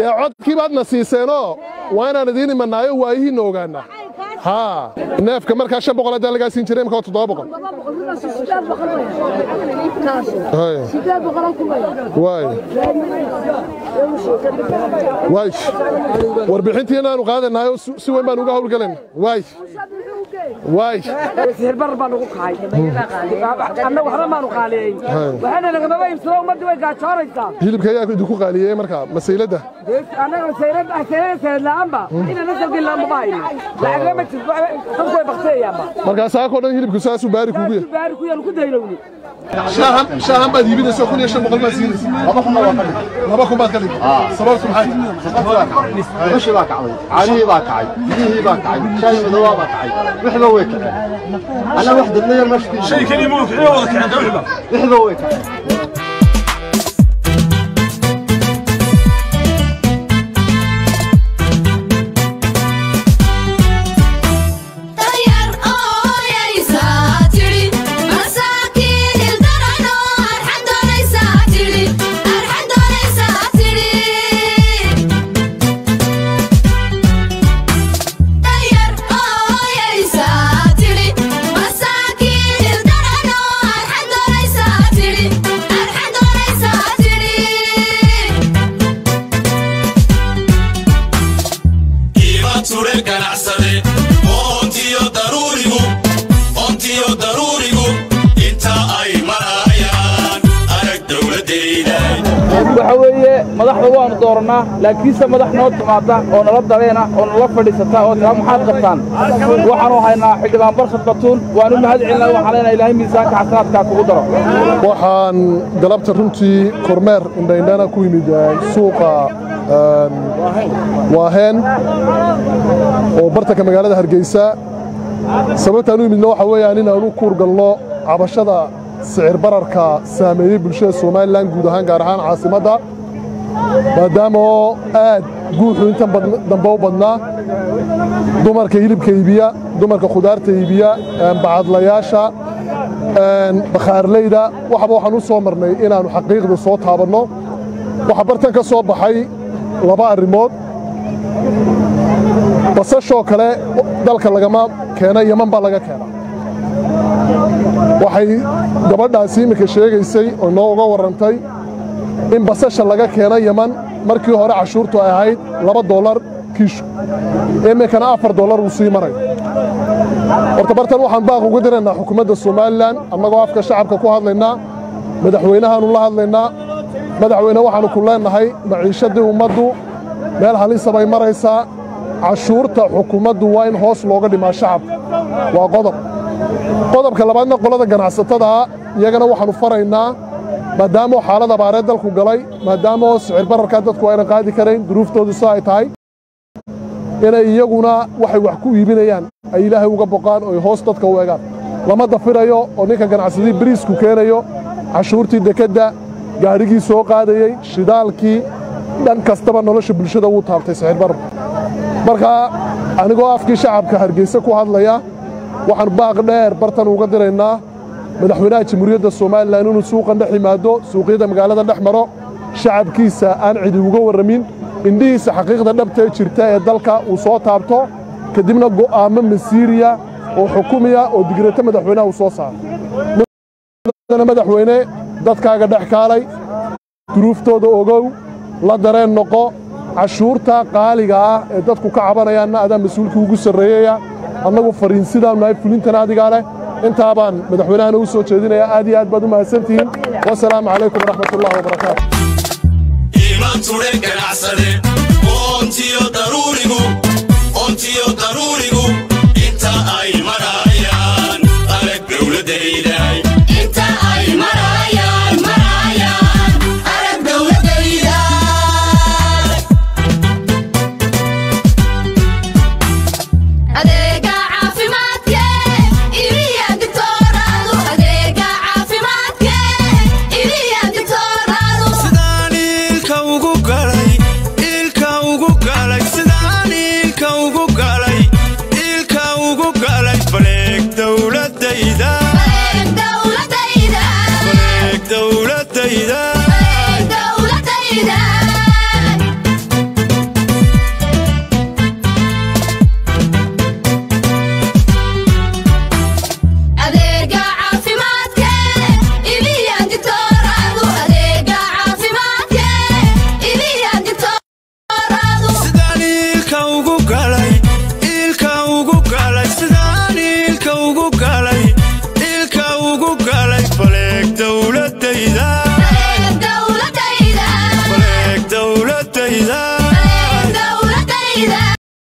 dee codkii baadna siiseenoo waa inaan idiin imanaayo waayihiinna ogaanaa haa neefka markaa shan boqol haddaan lagaa siin jiray imika waa toddoba boqol Hay. waay waay warbixintii inaanu qaadanayo si si weyn baan uga howlgalayna waay waay sihirbar baa nagu kacay annaga waxba maanu qaaliyeyn waxaana lagamaba iibsado ummaddii way gaajoonaysaa hilibka ayaa idinku qaaliyey markaa masayladda annaga sayrad sayrada sayid la'aanba inana salgin la'aanba hayno lacagna ma jirto dadku way bakteeyaanba markaa saakoo dhan hilibku saasuu baari kuugu yahay baari ku yaanu ku daylowni shaahan shaahan baad iibinaysa kun iyo shan boqol baad siinaysa laba kun baad ka dhigay laba kun baad ka dhigay sababtu maxay bishii baa kacday caanihii baa kacay biyihii baa kacay shaahii madowaa baa kacay wixba way kaceen annaga wax dadla yar meesha shay keliya ma wada kaceen dawixba wixba way kaceen Tayar oo yaysaa tiri masaakiin ildarano arxan doonaysaa tiri arxan doonaysaa tiri Tayar oo yaysaa tiri masaakiin ildarano arxan doonaysaa tiri arxan doonaysaa tiri qiima ture ganacsade oontiyo daruurigu oontiyo daruurigu inta ay marayaan arag dowladdeynay waxa weeye madaxda waanu doorannaa laakiinse madax noo timaada oo nala dareena oo nala fadhiisata oo tiraa maxaad qabtaan waxaanu haynaa xildhibaan barkhad batuun waanu mahad celinaa waxaan leenahay ilaahay miisaanka xasanaadkaa kugu daro waxaan galabta runtii kormeer indhaindhana ku yimid eh, suuqa een, waaheen oo bartanka magaalada hargeysa sababtaan u yimidna waxa weeyaan inaan u kuurgalno cabashada sicir bararka saameeyey bulshada somalilan guud ahaan gaar ahaan caasimadda maadaama oo aad guuxu intan badn- dambe u badnaa dumarka hilibka iibiya dumarka khudaarta iibiya een, bacadlayaasha een, bakhaarleyda waxba waxaan u soo marnay inaannu xaqiiqda soo taabanno waxaa bartan ka soo baxay laba arrimood basashoo kale dalka lagama keena yaman baa laga keenaa waxay gabadhaasi iminka sheegaysay oo nooga warrantay in basasha laga keena yaman markii hore cashuurtu ay ahayd laba dollar kiishu iminkana afar dollar uu sii maray horta bartan waxaan baaq uga diraynaa xukuumadda somalilan annagoo afka shacabka ku hadlaynaa madaxweynahaanu la hadlaynaa madaxweyne waxaannu ku leennahay maciishadii ummaddu meel halisa bay maraysaa cashuurta xukuumaddu waa in hoos looga dhimaa shacabka waa qodob qodobka labaadna qolada ganacsatada iyagana waxaannu faraynaa maadaama oo xaalad abaareed dalku galay maadaama oo sicir bararkaa dadku aynan qaadi karayn duruuftoodu sida ay tahay inay iyaguna waxay wax ku iibinayaan ay ilaahay uga boqaan oo ay hoos dadka u egaan lama dafirayo oo ninka ganacsadii bariisku keenayo cashuurtii dekedda gaadhigii soo qaadayey shidaalkii dhan kastaba nolosha bulshada wuu taabtay sicir bararku marka anigoo afkii shacabka hargeysa ku hadlaya waxaan baaq dheer bartan uga diraynaa madaxweynaha jamhuuriyadda somalilan inuu suuqan dhex yimaado suuqyada magaalada dhex maro shacabkiisa aan cidi uga warramin indhihiisa xaqiiqda dhabtee jirta ee dalka uu soo taabto kadibna go'aamo masiiriya oo xukumiya oo digreeto madaxweynaha uu soo saaro mudana madaxweyne dadkaaga dhex kaalay duruuftooda ogow la dareen noqo cashuurta qaaliga ah ee dadku ka cabanayaanna adaa mas-uulkii ugu sarreeyaya annagu fariin sidaanu nahay fulintana adigaa leh intaa baan madaxweynahana u soo jeedinayaa aad iyo aad baad u mahadsantihiin wasalaamu calaykum waraxmat ullahi wabarakaatu iman ture ganacsade oontiyo daruurigu oontiyo daruurigu inta ay marayaan arag dowladdeynay inta ay marayaan marayaan arag dowladayda adeega caafimaadke iriya digtooradu adeega caafimaadke iriya digtooradu sidaan ilka ugu galay dowladayda dowladayda baleeg dowladayda